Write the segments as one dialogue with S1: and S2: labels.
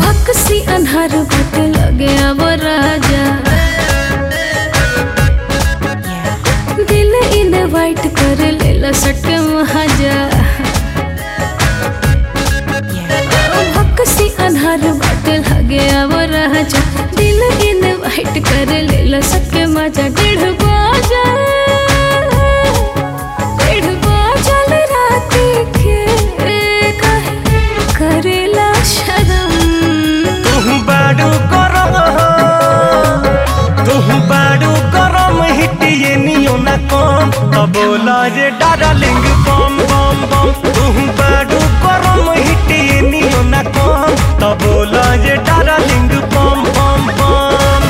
S1: भक्सी अन्हार बट लगे अब राजा दिल इन वाइट कर लेला सट महाजा भक्सी अन्हार बट लगे अब राजा दिल इन वाइट कर लेला सट मजा डेढ़ बाजा डेढ़ बाजल राती के काहे करेला शरम
S2: तुहु बाडू गरम तुहु बाडू गरम हिटिए नियो ना कम त बोला जे डार्लिंग बम बम बम तुहु बाडू गरम हिटिए नियो ना कम त बोला जे डार्लिंग बम बम बम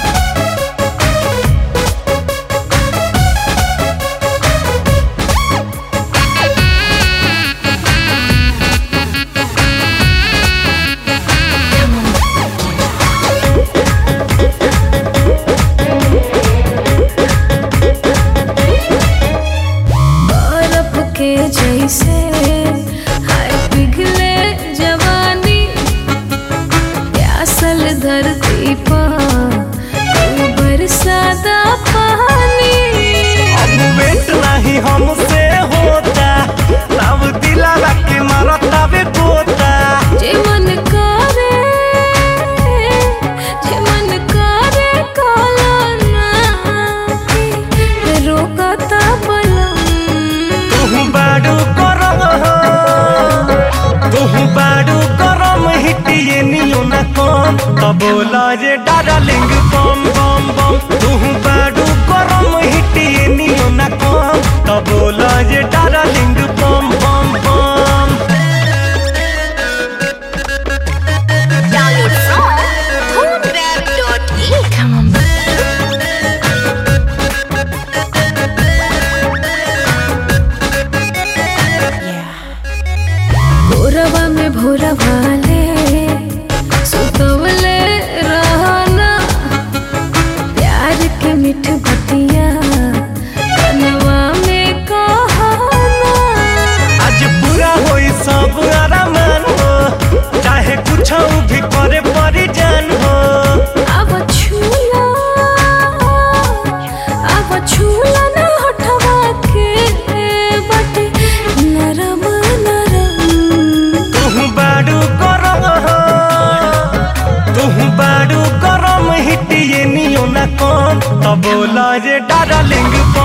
S1: बर्फ के जैसे हाय पिघले जवानी प्यासल धरती पर तू बरसाता पानी
S2: अब वेट नहीं हमसे होता तब दिला के मारता बे गोता
S1: जे मन करे जे मन करे काला ना रोकता बलम
S2: तुहु बाडू गरम तुहु बाडू गरम हिटिए नियो ना कम त बोला जे डार्लिंग बम बम बम तुहु बाडू गरम हिटिए नियो ना कम त बोला जे डार्लिंग बम बम बम
S3: Download from foodweb.in.
S1: Come on. भोरवा में भोरा वाले सुतवले रहना प्यार के मिठ बतिया कनवा में कहना
S2: आज पूरा होई सब आरामान हो चाहे कुछ भी करे परी जान हो
S1: अब छूला अब छूला ना हटवा के बटे नरम नरम
S2: तुहु बाडू गरम तुहु बाडू गरम हिटिए नियो ना कम त बोला जे डार्लिंग